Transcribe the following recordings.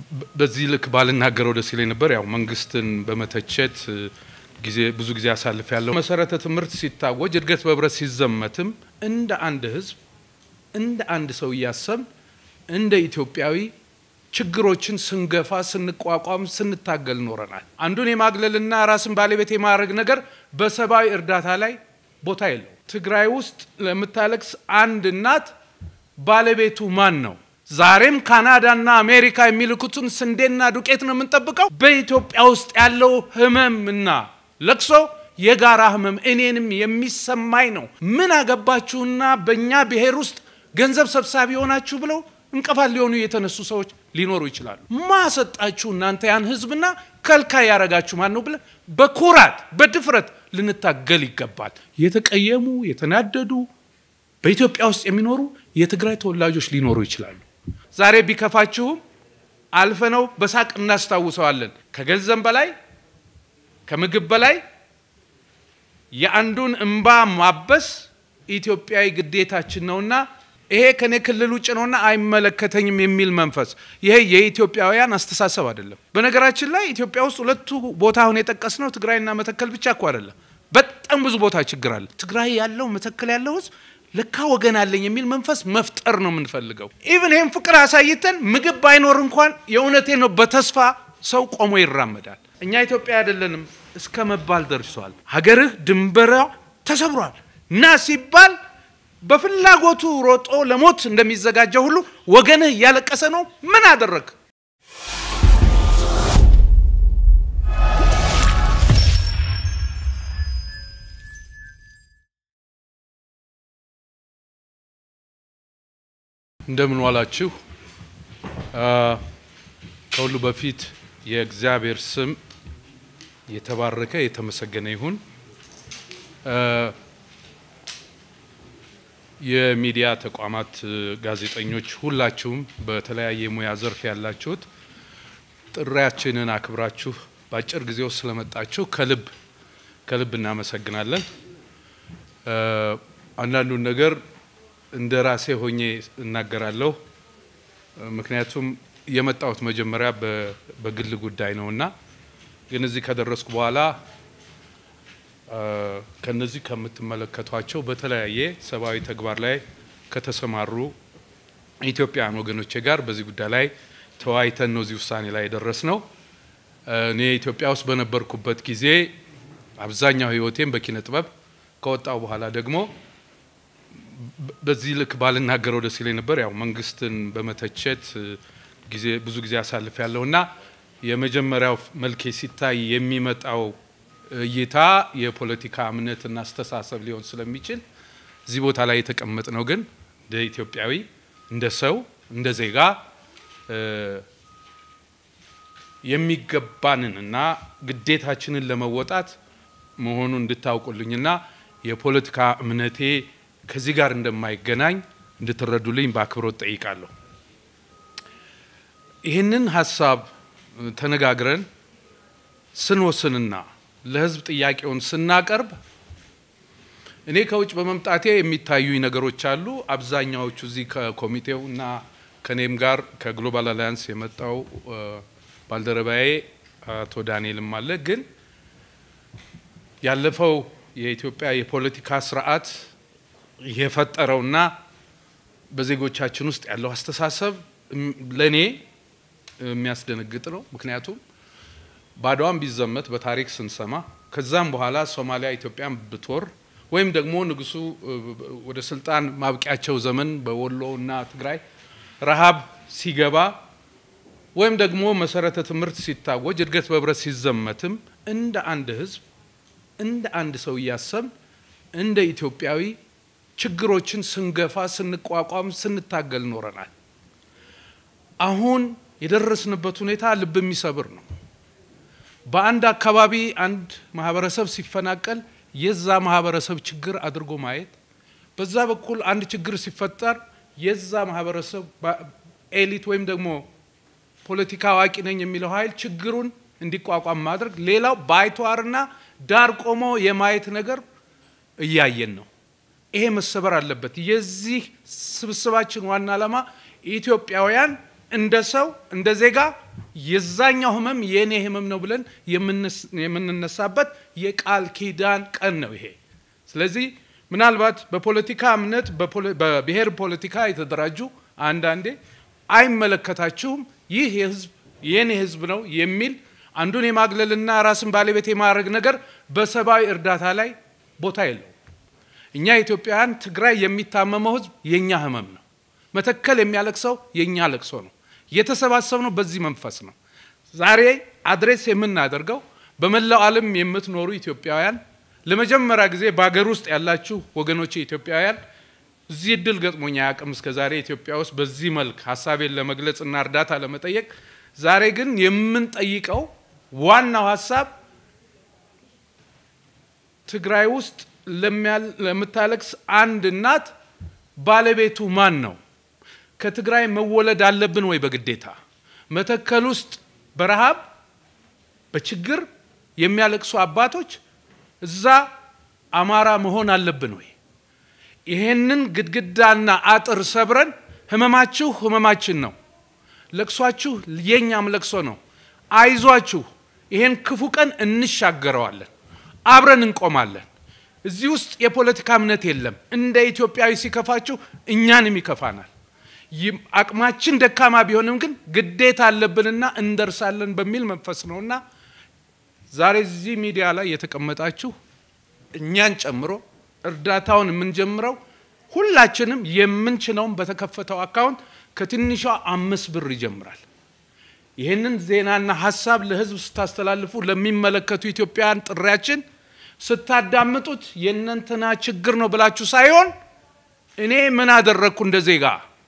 በዚህ ልክ ባልናገረው ደስ ይለኝ ነበር። ያው መንግስትን በመተቸት ጊዜ ብዙ ጊዜ አሳልፍ ያለው መሰረተ ትምህርት ሲታወጅ እድገት በህብረት ሲዘመትም እንደ አንድ ህዝብ እንደ አንድ ሰው እያሰብ እንደ ኢትዮጵያዊ ችግሮችን ስንገፋ ስንቋቋም ስንታገል ኖረናል። አንዱን የማግለልና ራስን ባለቤት የማድረግ ነገር በሰብአዊ እርዳታ ላይ ቦታ የለው። ትግራይ ውስጥ ለምታለቅስ አንድ እናት ባለቤቱ ማን ነው? ዛሬም ካናዳና አሜሪካ የሚልኩትን ስንዴና ዱቄት ነው የምንጠብቀው። በኢትዮጵያ ውስጥ ያለው ህመምና ለቅሶ የጋራ ህመም እኔንም የሚሰማኝ ነው። ምን አገባችሁና በእኛ ብሔር ውስጥ ገንዘብ ሰብሳቢ የሆናችሁ ብለው እንቅፋት ሊሆኑ የተነሱ ሰዎች ሊኖሩ ይችላሉ። ማሰጣችሁ እናንተ ያን ህዝብና ከልካይ ያረጋችሁ ማን ነው ብለን በኩራት በድፍረት ልንታገል ይገባል። የተቀየሙ የተናደዱ በኢትዮጵያ ውስጥ የሚኖሩ የትግራይ ተወላጆች ሊኖሩ ይችላሉ። ዛሬ ቢከፋችሁም አልፈነው በሳቅ እናስታውሰዋለን። ከገንዘብ በላይ ከምግብ በላይ የአንዱን እንባ ማበስ ኢትዮጵያዊ ግዴታችን ነውና ይሄ ከኔ ክልል ውጭ ነውና አይመለከተኝም የሚል መንፈስ ይሄ የኢትዮጵያውያን አስተሳሰብ አይደለም። በነገራችን ላይ ኢትዮጵያ ውስጥ ሁለቱ ቦታ አሁን የጠቀስነው ትግራይና መተከል ብቻ እኮ አይደለም። በጣም ብዙ ቦታ ችግር አለ። ትግራይ ያለው መተከል ያለው ህዝብ ለካ ወገን አለኝ የሚል መንፈስ መፍጠር ነው የምንፈልገው። ኢቭን ይህም ፍቅር አሳይተን ምግብ ባይኖር እንኳን የእውነቴ ነው በተስፋ ሰው ቆሞ ይራመዳል። እኛ ኢትዮጵያ አይደለንም እስከ መባል ደርሷል። ሀገርህ ድንበሯ ተሰብሯል ና ሲባል በፍላጎቱ ሮጦ ለሞት እንደሚዘጋጀው ሁሉ ወገንህ እያለቀሰ ነው። ምን አደረግ? እንደምን ዋላችሁ። ከሁሉ በፊት የእግዚአብሔር ስም የተባረከ የተመሰገነ ይሁን። የሚዲያ ተቋማት ጋዜጠኞች፣ ሁላችሁም በተለያየ ሙያ ዘርፍ ያላችሁት ጥሪያችንን አክብራችሁ በአጭር ጊዜ ውስጥ ስለመጣችሁ ከልብ ከልብ እናመሰግናለን። አንዳንዱን ነገር እንደ ራሴ ሆኜ እናገራለሁ። ምክንያቱም የመጣሁት መጀመሪያ በግል ጉዳይ ነውና፣ ግን እዚህ ከደረስኩ በኋላ ከነዚህ ከምትመለከቷቸው በተለያየ ሰብአዊ ተግባር ላይ ከተሰማሩ ኢትዮጵያውያን ወገኖቼ ጋር በዚህ ጉዳይ ላይ ተወያይተን ነው እዚህ ውሳኔ ላይ የደረስ ነው። እኔ ኢትዮጵያ ውስጥ በነበርኩበት ጊዜ አብዛኛው ሕይወቴም በኪነ ጥበብ ከወጣው በኋላ ደግሞ በዚህ ልክ ባልናገረው ደስ ይለኝ ነበር። ያው መንግስትን በመተቸት ጊዜ ብዙ ጊዜ አሳልፍ ያለው እና የመጀመሪያው መልኬ ሲታይ የሚመጣው እይታ የፖለቲካ እምነትና አስተሳሰብ ሊሆን ስለሚችል እዚህ ቦታ ላይ የተቀመጥ ነው። ግን እንደ ኢትዮጵያዊ፣ እንደ ሰው፣ እንደ ዜጋ የሚገባንንና ግዴታችንን ለመወጣት መሆኑን እንድታውቁልኝና የፖለቲካ እምነቴ ከዚህ ጋር እንደማይገናኝ እንድትረዱልኝ በአክብሮት ጠይቃለሁ። ይህንን ሀሳብ ተነጋግረን ስንወስንና ለህዝብ ጥያቄውን ስናቀርብ እኔ ከውጭ በመምጣቴ የሚታዩኝ ነገሮች አሉ። አብዛኛዎቹ እዚህ ከኮሚቴው እና ከኔም ጋር ከግሎባል አላያንስ የመጣው ባልደረባዬ አቶ ዳንኤልም አለ። ግን ያለፈው የኢትዮጵያ የፖለቲካ ስርዓት የፈጠረውና በዜጎቻችን ውስጥ ያለው አስተሳሰብ ለእኔ የሚያስደነግጥ ነው። ምክንያቱም ባድዋን ቢዘመት በታሪክ ስንሰማ ከዛም በኋላ ሶማሊያ ኢትዮጵያን ብትወር ወይም ደግሞ ንጉሱ ወደ ስልጣን ማብቂያቸው ዘመን በወሎ እና ትግራይ ረሃብ ሲገባ ወይም ደግሞ መሰረተ ትምህርት ሲታወጅ እድገት በህብረት ሲዘመትም እንደ አንድ ህዝብ እንደ አንድ ሰው እያሰብ እንደ ኢትዮጵያዊ ችግሮችን ስንገፋ ስንቋቋም ስንታገል ኖረናል። አሁን የደረስንበት ሁኔታ ልብ የሚሰብር ነው። በአንድ አካባቢ አንድ ማህበረሰብ ሲፈናቀል የዛ ማህበረሰብ ችግር አድርጎ ማየት፣ በዛ በኩል አንድ ችግር ሲፈጠር የዛ ማህበረሰብ ኤሊት ወይም ደግሞ ፖለቲካ አዋቂ ነኝ የሚለው ኃይል ችግሩን እንዲቋቋም ማድረግ፣ ሌላው ባይተዋርና ዳር ቆሞ የማየት ነገር እያየን ነው። ይሄ መሰበር አለበት። የዚህ ስብስባችን ዋና ዓላማ ኢትዮጵያውያን እንደ ሰው እንደ ዜጋ የዛኛው ህመም የእኔ ህመም ነው ብለን የምንነሳበት የቃል ኪዳን ቀን ነው ይሄ። ስለዚህ ምናልባት በፖለቲካ እምነት በብሔር ፖለቲካ የተደራጁ አንዳንዴ አይመለከታችሁም፣ ይህ የህዝብ የኔ ህዝብ ነው የሚል አንዱን የማግለልና ራስን ባለቤት የማድረግ ነገር በሰብአዊ እርዳታ ላይ ቦታ የለው። እኛ ኢትዮጵያውያን ትግራይ የሚታመመው ህዝብ የእኛ ህመም ነው። መተከል የሚያለቅሰው የእኛ ለቅሶ ነው። የተሰባሰብነው በዚህ መንፈስ ነው። ዛሬ አድሬስ የምናደርገው በመላው ዓለም የምትኖሩ ኢትዮጵያውያን ለመጀመሪያ ጊዜ በሀገር ውስጥ ያላችሁ ወገኖች ኢትዮጵያውያን እዚህ እድል ገጥሞኛ አያውቅም እስከ ዛሬ ኢትዮጵያ ውስጥ በዚህ መልክ ሀሳቤን ለመግለጽ እና እርዳታ ለመጠየቅ። ዛሬ ግን የምንጠይቀው ዋናው ሀሳብ ትግራይ ውስጥ ለምታለቅስ አንድ እናት ባለቤቱ ማን ነው? ከትግራይ መወለድ አለብን ወይ በግዴታ? መተከል ውስጥ በረሃብ በችግር የሚያለቅሱ አባቶች እዛ አማራ መሆን አለብን ወይ? ይሄንን ግድግዳና አጥር ሰብረን ህመማችሁ ህመማችን ነው፣ ለቅሷችሁ የኛም ለቅሶ ነው፣ አይዟችሁ፣ ይሄን ክፉ ቀን እንሻገረዋለን፣ አብረን እንቆማለን። እዚህ ውስጥ የፖለቲካ እምነት የለም። እንደ ኢትዮጵያዊ ሲከፋችሁ እኛንም ይከፋናል። አቅማችን ደካማ ቢሆንም ግን ግዴታ አለብንና እንደርሳለን በሚል መንፈስ ነውና ዛሬ እዚህ ሚዲያ ላይ የተቀመጣችሁ እኛን ጨምሮ እርዳታውን የምንጀምረው ሁላችንም የምንችለውን በተከፈተው አካውንት ከትንሿ አምስት ብር ይጀምራል። ይህንን ዜናና ሀሳብ ለህዝብ ስታስተላልፉ ለሚመለከቱ ኢትዮጵያውያን ጥሪያችን ስታዳምጡት የእነንትና ችግር ነው ብላችሁ ሳይሆን እኔ ምን አደረግኩ እንደ ዜጋ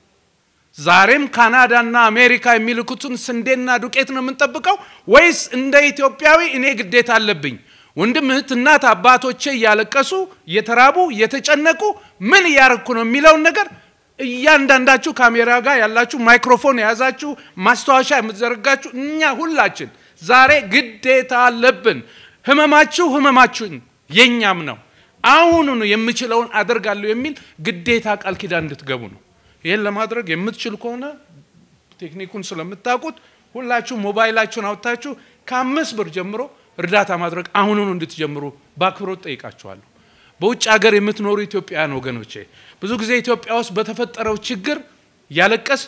ዛሬም ካናዳና አሜሪካ የሚልኩትን ስንዴና ዱቄት ነው የምንጠብቀው ወይስ እንደ ኢትዮጵያዊ እኔ ግዴታ አለብኝ? ወንድም እህት፣ እናት አባቶቼ እያለቀሱ እየተራቡ እየተጨነቁ ምን እያረግኩ ነው የሚለውን ነገር እያንዳንዳችሁ ካሜራ ጋር ያላችሁ ማይክሮፎን የያዛችሁ ማስታወሻ የምትዘረጋችሁ እኛ ሁላችን ዛሬ ግዴታ አለብን። ህመማችሁ ህመማችሁን የኛም ነው። አሁኑኑ የምችለውን አደርጋለሁ የሚል ግዴታ ቃል ኪዳን እንድትገቡ ነው። ይህን ለማድረግ የምትችል ከሆነ ቴክኒኩን ስለምታውቁት ሁላችሁ ሞባይላችሁን አውጥታችሁ ከአምስት ብር ጀምሮ እርዳታ ማድረግ አሁኑኑ እንድትጀምሩ በአክብሮት ጠይቃችኋለሁ። በውጭ ሀገር የምትኖሩ ኢትዮጵያውያን ወገኖቼ ብዙ ጊዜ ኢትዮጵያ ውስጥ በተፈጠረው ችግር ያለቀስ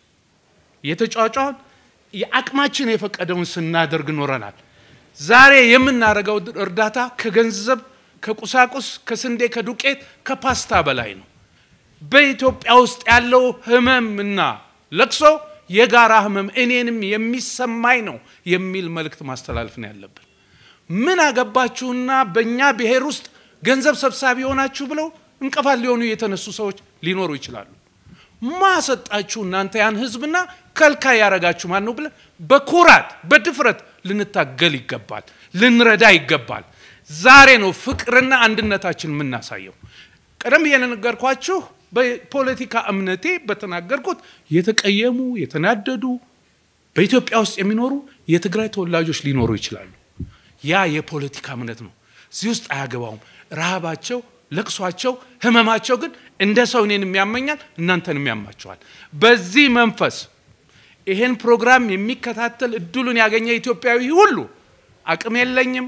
የተጫጫን የአቅማችን የፈቀደውን ስናደርግ ኖረናል። ዛሬ የምናደርገው እርዳታ ከገንዘብ፣ ከቁሳቁስ፣ ከስንዴ፣ ከዱቄት፣ ከፓስታ በላይ ነው። በኢትዮጵያ ውስጥ ያለው ህመምና ለቅሶ የጋራ ህመም እኔንም የሚሰማኝ ነው የሚል መልእክት ማስተላለፍ ነው ያለብን። ምን አገባችሁና በእኛ ብሔር ውስጥ ገንዘብ ሰብሳቢ የሆናችሁ ብለው እንቅፋት ሊሆኑ የተነሱ ሰዎች ሊኖሩ ይችላሉ። ማሰጣችሁ እናንተ ያን ህዝብና ከልካይ ያረጋችሁ ማን ነው ብለን በኩራት በድፍረት ልንታገል ይገባል፣ ልንረዳ ይገባል። ዛሬ ነው ፍቅርና አንድነታችን የምናሳየው። ቀደም ብዬ ነገርኳችሁ። በፖለቲካ እምነቴ በተናገርኩት የተቀየሙ የተናደዱ በኢትዮጵያ ውስጥ የሚኖሩ የትግራይ ተወላጆች ሊኖሩ ይችላሉ። ያ የፖለቲካ እምነት ነው። እዚህ ውስጥ አያገባውም። ረሃባቸው፣ ለቅሷቸው፣ ህመማቸው ግን እንደ ሰው እኔን የሚያመኛል፣ እናንተን ያማቸዋል። በዚህ መንፈስ ይሄን ፕሮግራም የሚከታተል እድሉን ያገኘ ኢትዮጵያዊ ሁሉ አቅም የለኝም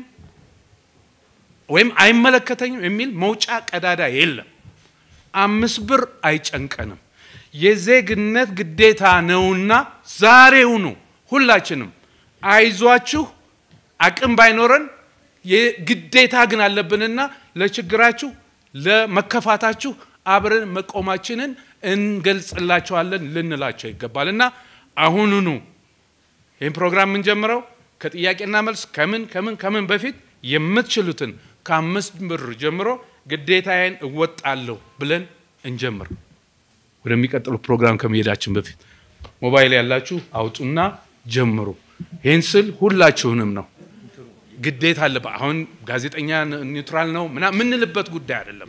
ወይም አይመለከተኝም የሚል መውጫ ቀዳዳ የለም። አምስት ብር አይጨንቀንም። የዜግነት ግዴታ ነውና ዛሬውኑ ሁላችንም አይዟችሁ፣ አቅም ባይኖረን የግዴታ ግን አለብንና ለችግራችሁ ለመከፋታችሁ አብረን መቆማችንን እንገልጽላቸዋለን ልንላቸው ይገባል እና አሁኑኑ ይህን ፕሮግራም የምንጀምረው ከጥያቄና መልስ ከምን ከምን ከምን በፊት የምትችሉትን ከአምስት ብር ጀምሮ ግዴታዬን እወጣለሁ ብለን እንጀምር። ወደሚቀጥሉ ፕሮግራም ከመሄዳችን በፊት ሞባይል ያላችሁ አውጡና ጀምሩ። ይህን ስል ሁላችሁንም ነው። ግዴታ አለበት። አሁን ጋዜጠኛ ኒውትራል ነው ምና የምንልበት ጉዳይ አይደለም።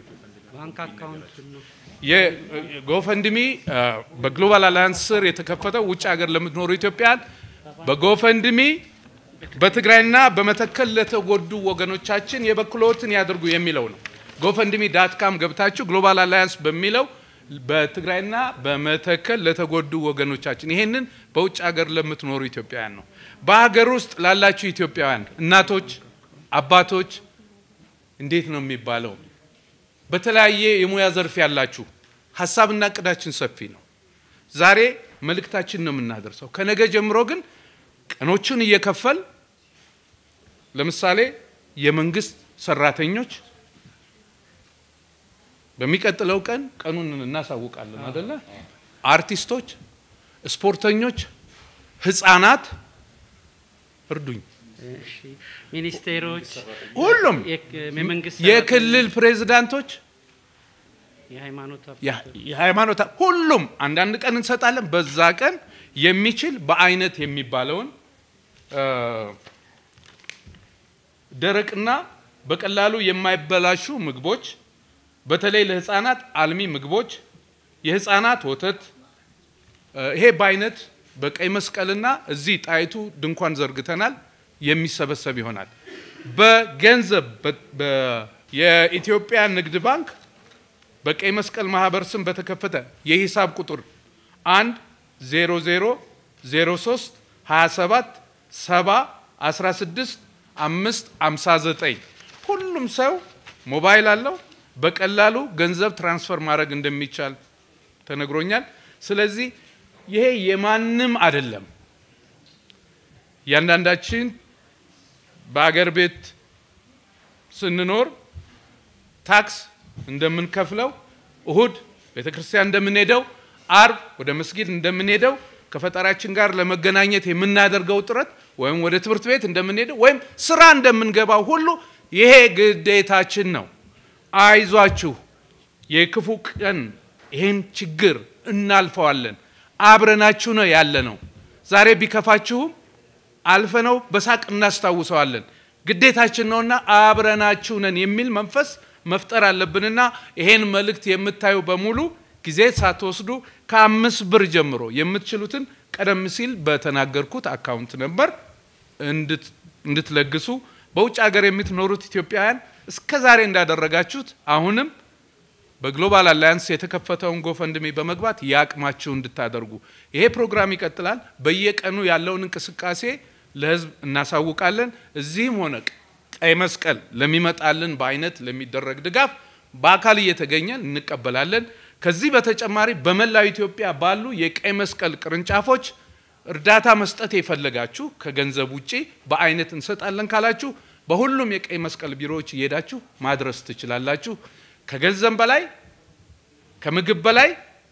የጎፈንድሚ በግሎባል አላያንስ ስር የተከፈተው ውጭ ሀገር ለምትኖሩ ኢትዮጵያን በጎፈንድሚ በትግራይና በመተከል ለተጎዱ ወገኖቻችን የበኩሎትን ያድርጉ የሚለው ነው። ጎፈንድሚ ዳት ካም ገብታችሁ ግሎባል አላያንስ በሚለው በትግራይና በመተከል ለተጎዱ ወገኖቻችን ይሄንን በውጭ ሀገር ለምትኖሩ ኢትዮጵያውያን ነው። በሀገር ውስጥ ላላችሁ ኢትዮጵያውያን እናቶች፣ አባቶች እንዴት ነው የሚባለው? በተለያየ የሙያ ዘርፍ ያላችሁ ሀሳብና እቅዳችን ሰፊ ነው። ዛሬ መልእክታችን ነው የምናደርሰው። ከነገ ጀምሮ ግን ቀኖቹን እየከፈል ለምሳሌ የመንግስት ሰራተኞች በሚቀጥለው ቀን ቀኑን እናሳውቃለን አደለ? አርቲስቶች፣ ስፖርተኞች፣ ህፃናት እርዱኝ። ሚኒስቴሮች፣ ሁሉም የመንግስት የክልል ፕሬዝዳንቶች፣ የሃይማኖት የሃይማኖት ሁሉም አንዳንድ ቀን እንሰጣለን። በዛ ቀን የሚችል በአይነት የሚባለውን ደረቅና በቀላሉ የማይበላሹ ምግቦች በተለይ ለህፃናት አልሚ ምግቦች፣ የህፃናት ወተት ይሄ በአይነት በቀይ መስቀልና እዚህ ጣይቱ ድንኳን ዘርግተናል የሚሰበሰብ ይሆናል። በገንዘብ የኢትዮጵያ ንግድ ባንክ በቀይ መስቀል ማህበር ስም በተከፈተ የሂሳብ ቁጥር 1 00 03 27 70 16 5 59 ሁሉም ሰው ሞባይል አለው። በቀላሉ ገንዘብ ትራንስፈር ማድረግ እንደሚቻል ተነግሮኛል። ስለዚህ ይሄ የማንም አይደለም። እያንዳንዳችን በአገር ቤት ስንኖር ታክስ እንደምንከፍለው፣ እሁድ ቤተ ክርስቲያን እንደምንሄደው፣ አርብ ወደ መስጊድ እንደምንሄደው ከፈጣሪያችን ጋር ለመገናኘት የምናደርገው ጥረት ወይም ወደ ትምህርት ቤት እንደምንሄደው ወይም ስራ እንደምንገባው ሁሉ ይሄ ግዴታችን ነው። አይዟችሁ፣ የክፉ ቀን ይህን ችግር እናልፈዋለን። አብረናችሁ ነው ያለ ነው። ዛሬ ቢከፋችሁም አልፈነው በሳቅ እናስታውሰዋለን። ግዴታችን ነውና አብረናችሁ ነን የሚል መንፈስ መፍጠር አለብንና ይሄን መልእክት የምታዩ በሙሉ ጊዜ ሳትወስዱ ከአምስት ብር ጀምሮ የምትችሉትን ቀደም ሲል በተናገርኩት አካውንት ነበር እንድትለግሱ በውጭ ሀገር የምትኖሩት ኢትዮጵያውያን እስከ ዛሬ እንዳደረጋችሁት አሁንም በግሎባል አላያንስ የተከፈተውን ጎፈንድሜ በመግባት የአቅማችሁ እንድታደርጉ ይሄ ፕሮግራም ይቀጥላል። በየቀኑ ያለውን እንቅስቃሴ ለሕዝብ እናሳውቃለን። እዚህም ሆነ ቀይ መስቀል ለሚመጣልን በአይነት ለሚደረግ ድጋፍ በአካል እየተገኘን እንቀበላለን። ከዚህ በተጨማሪ በመላው ኢትዮጵያ ባሉ የቀይ መስቀል ቅርንጫፎች እርዳታ መስጠት የፈለጋችሁ ከገንዘብ ውጪ በአይነት እንሰጣለን ካላችሁ በሁሉም የቀይ መስቀል ቢሮዎች እየሄዳችሁ ማድረስ ትችላላችሁ። ከገንዘብ በላይ ከምግብ በላይ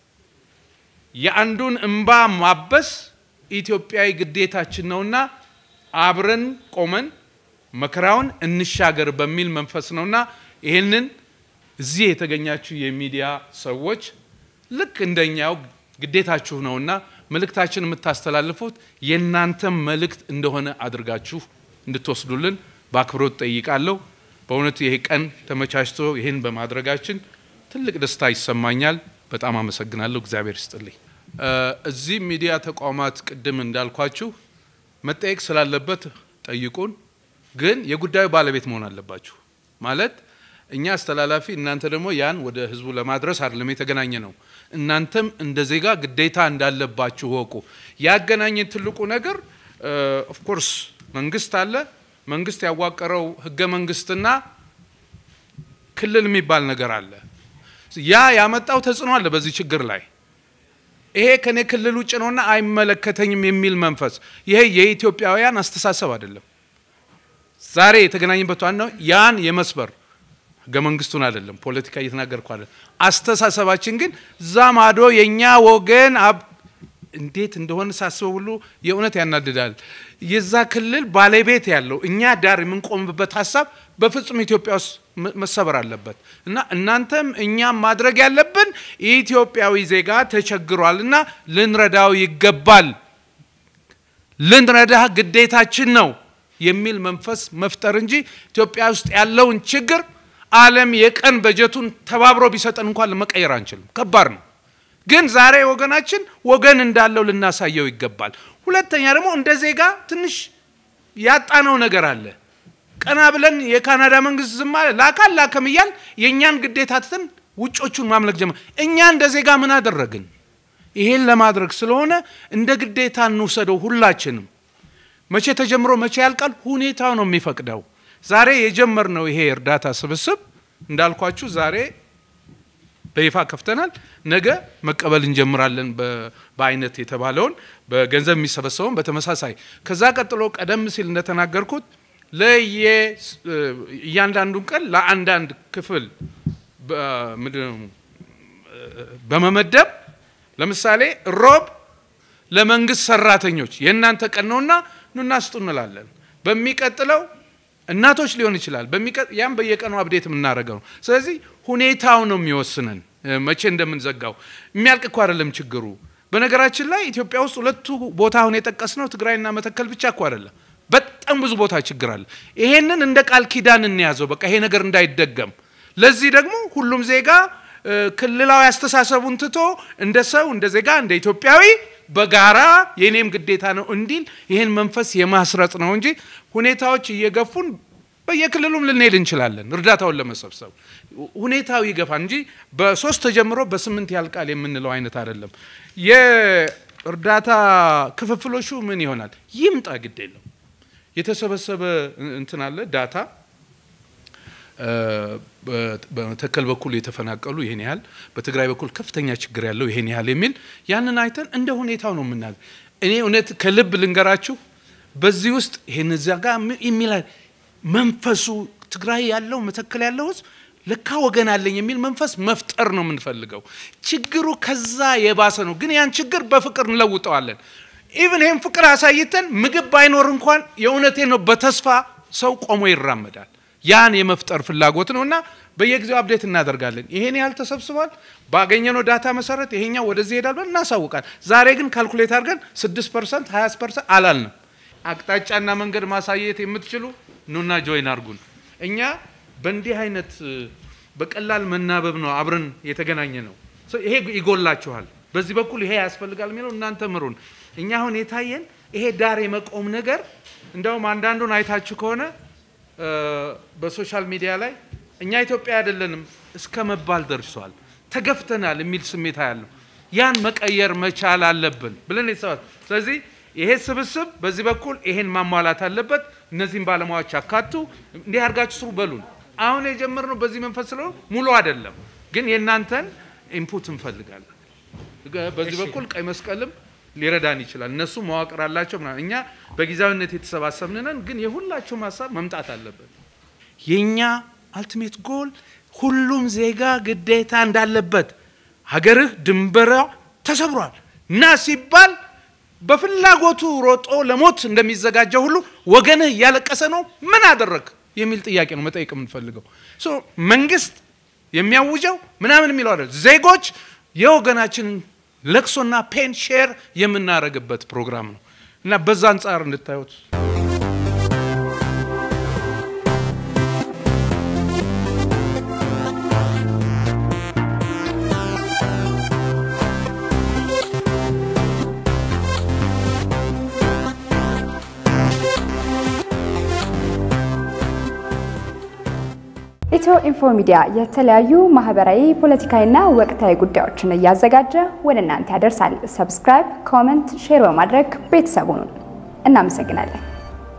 የአንዱን እንባ ማበስ ኢትዮጵያዊ ግዴታችን ነውና አብረን ቆመን መከራውን እንሻገር በሚል መንፈስ ነውና ይህንን እዚህ የተገኛችሁ የሚዲያ ሰዎች ልክ እንደኛው ግዴታችሁ ነውና መልእክታችን የምታስተላልፉት የእናንተም መልእክት እንደሆነ አድርጋችሁ እንድትወስዱልን በአክብሮት ጠይቃለሁ። በእውነት ይሄ ቀን ተመቻችቶ ይህን በማድረጋችን ትልቅ ደስታ ይሰማኛል። በጣም አመሰግናለሁ። እግዚአብሔር ይስጥልኝ። እዚህ ሚዲያ ተቋማት ቅድም እንዳልኳችሁ መጠየቅ ስላለበት ጠይቁን፣ ግን የጉዳዩ ባለቤት መሆን አለባችሁ። ማለት እኛ አስተላላፊ፣ እናንተ ደግሞ ያን ወደ ህዝቡ ለማድረስ አይደለም የተገናኘ ነው። እናንተም እንደ ዜጋ ግዴታ እንዳለባችሁ ወቁ። ያገናኘን ትልቁ ነገር ኦፍኮርስ መንግስት አለ መንግስት ያዋቀረው ህገ መንግስትና ክልል የሚባል ነገር አለ። ያ ያመጣው ተጽዕኖ አለ በዚህ ችግር ላይ። ይሄ ከኔ ክልል ውጭ ነውና አይመለከተኝም የሚል መንፈስ፣ ይሄ የኢትዮጵያውያን አስተሳሰብ አይደለም። ዛሬ የተገናኘበት ዋናው ያን የመስበር ህገ መንግስቱን አይደለም፣ ፖለቲካ እየተናገርኩ አይደለም። አስተሳሰባችን ግን እዛ ማዶ የእኛ ወገን እንዴት እንደሆነ ሳስበው ሁሉ የእውነት ያናድዳል። የዛ ክልል ባለቤት ያለው እኛ ዳር የምንቆምበት ሀሳብ በፍጹም ኢትዮጵያ ውስጥ መሰበር አለበት እና እናንተም እኛም ማድረግ ያለብን ኢትዮጵያዊ ዜጋ ተቸግሯል እና ልንረዳው ይገባል፣ ልንረዳ ግዴታችን ነው የሚል መንፈስ መፍጠር እንጂ ኢትዮጵያ ውስጥ ያለውን ችግር ዓለም የቀን በጀቱን ተባብሮ ቢሰጠን እንኳን ለመቀየር አንችልም። ከባድ ነው። ግን ዛሬ ወገናችን ወገን እንዳለው ልናሳየው ይገባል። ሁለተኛ ደግሞ እንደ ዜጋ ትንሽ ያጣነው ነገር አለ። ቀና ብለን የካናዳ መንግስት ዝም አለ ላካል ላከም እያል የእኛን ግዴታ ትተን ውጮቹን ማምለክ ጀመር። እኛ እንደ ዜጋ ምን አደረግን? ይሄን ለማድረግ ስለሆነ እንደ ግዴታ እንውሰደው ሁላችንም። መቼ ተጀምሮ መቼ ያልቃል? ሁኔታው ነው የሚፈቅደው። ዛሬ የጀመርነው ይሄ እርዳታ ስብስብ እንዳልኳችሁ ዛሬ በይፋ ከፍተናል። ነገ መቀበል እንጀምራለን። በአይነት የተባለውን በገንዘብ የሚሰበሰበውን በተመሳሳይ ከዛ ቀጥሎ ቀደም ሲል እንደተናገርኩት ለየ እያንዳንዱን ቀን ለአንዳንድ ክፍል በመመደብ ለምሳሌ ሮብ ለመንግስት ሰራተኞች የእናንተ ቀን ነውና ኑና ስጡ እንላለን። በሚቀጥለው እናቶች ሊሆን ይችላል። ያም በየቀኑ አብዴት የምናደርገው ነው። ስለዚህ ሁኔታው ነው የሚወስነን መቼ እንደምንዘጋው። የሚያልቅ እኮ አይደለም ችግሩ። በነገራችን ላይ ኢትዮጵያ ውስጥ ሁለቱ ቦታ አሁን የጠቀስነው ትግራይና መተከል ብቻ እኮ አይደለም። በጣም ብዙ ቦታ ችግር አለ። ይሄንን እንደ ቃል ኪዳን እንያዘው፣ በቃ ይሄ ነገር እንዳይደገም። ለዚህ ደግሞ ሁሉም ዜጋ ክልላዊ አስተሳሰቡን ትቶ እንደ ሰው እንደ ዜጋ እንደ ኢትዮጵያዊ በጋራ የኔም ግዴታ ነው እንዲል ይህን መንፈስ የማስረጽ ነው እንጂ ሁኔታዎች እየገፉን በየክልሉም ልንሄድ እንችላለን እርዳታውን ለመሰብሰብ ሁኔታው ይገፋል እንጂ በሶስት ተጀምሮ በስምንት ያልቃል የምንለው አይነት አይደለም። የእርዳታ ክፍፍሎሹ ምን ይሆናል? ይምጣ፣ ግድ የለው የተሰበሰበ እንትን አለ ዳታ በመተከል በኩል የተፈናቀሉ ይሄን ያህል፣ በትግራይ በኩል ከፍተኛ ችግር ያለው ይሄን ያህል የሚል ያንን አይተን እንደ ሁኔታው ነው የምናገር። እኔ እውነት ከልብ ልንገራችሁ በዚህ ውስጥ ይሄን እዚያ ጋር የሚል መንፈሱ ትግራይ ያለው መተከል ያለው ህዝብ ለካ ወገን አለኝ የሚል መንፈስ መፍጠር ነው የምንፈልገው። ችግሩ ከዛ የባሰ ነው፣ ግን ያን ችግር በፍቅር እንለውጠዋለን። ኢቭን ይህን ፍቅር አሳይተን ምግብ ባይኖር እንኳን የእውነቴ ነው በተስፋ ሰው ቆሞ ይራመዳል። ያን የመፍጠር ፍላጎት ነው እና በየጊዜው አብዴት እናደርጋለን። ይሄን ያህል ተሰብስቧል፣ ባገኘነው ዳታ መሰረት ይሄኛው ወደዚህ ይሄዳል ብለን እናሳውቃል። ዛሬ ግን ካልኩሌት አድርገን ስድስት ፐርሰንት ሀያ ፐርሰንት አላልንም። አቅጣጫና መንገድ ማሳየት የምትችሉ ኑና ጆይን አርጉን። እኛ በእንዲህ አይነት በቀላል መናበብ ነው አብረን የተገናኘ ነው። ይሄ ይጎላችኋል፣ በዚህ በኩል ይሄ ያስፈልጋል የሚለው እናንተ ምሩን። እኛ አሁን የታየን ይሄ ዳር የመቆም ነገር እንደውም አንዳንዱን አይታችሁ ከሆነ በሶሻል ሚዲያ ላይ እኛ ኢትዮጵያ አይደለንም እስከ መባል ደርሷል። ተገፍተናል የሚል ስሜት ያለው ያን መቀየር መቻል አለብን ብለን የተሰባት ስለዚህ ይሄ ስብስብ በዚህ በኩል ይሄን ማሟላት አለበት። እነዚህም ባለሙያዎች አካቱ እንዲህ አድርጋችሁ ስሩ በሉን። አሁን የጀመርነው በዚህ መንፈስ ስለሆነ ሙሉ አይደለም፣ ግን የእናንተን ኢንፑት እንፈልጋለን። በዚህ በኩል ቀይ መስቀልም ሊረዳን ይችላል። እነሱ መዋቅር አላቸው ምናምን። እኛ በጊዜያዊነት የተሰባሰብን ነን፣ ግን የሁላችሁም ሀሳብ መምጣት አለበት። የእኛ አልቲሜት ጎል ሁሉም ዜጋ ግዴታ እንዳለበት ሀገርህ ድንበሯ ተሰብሯል ና ሲባል በፍላጎቱ ሮጦ ለሞት እንደሚዘጋጀው ሁሉ ወገንህ እያለቀሰ ነው፣ ምን አደረግ የሚል ጥያቄ ነው መጠየቅ የምንፈልገው። መንግስት የሚያውጀው ምናምን የሚለው አይደል። ዜጎች የወገናችንን ለቅሶና ፔን ሼር የምናደርግበት ፕሮግራም ነው እና በዛ አንጻር እንድታዩት ኢትዮ ኢንፎ ሚዲያ የተለያዩ ማህበራዊ፣ ፖለቲካዊና ወቅታዊ ጉዳዮችን እያዘጋጀ ወደ እናንተ ያደርሳል። ሰብስክራይብ፣ ኮመንት፣ ሼር በማድረግ ቤተሰቡን እናመሰግናለን።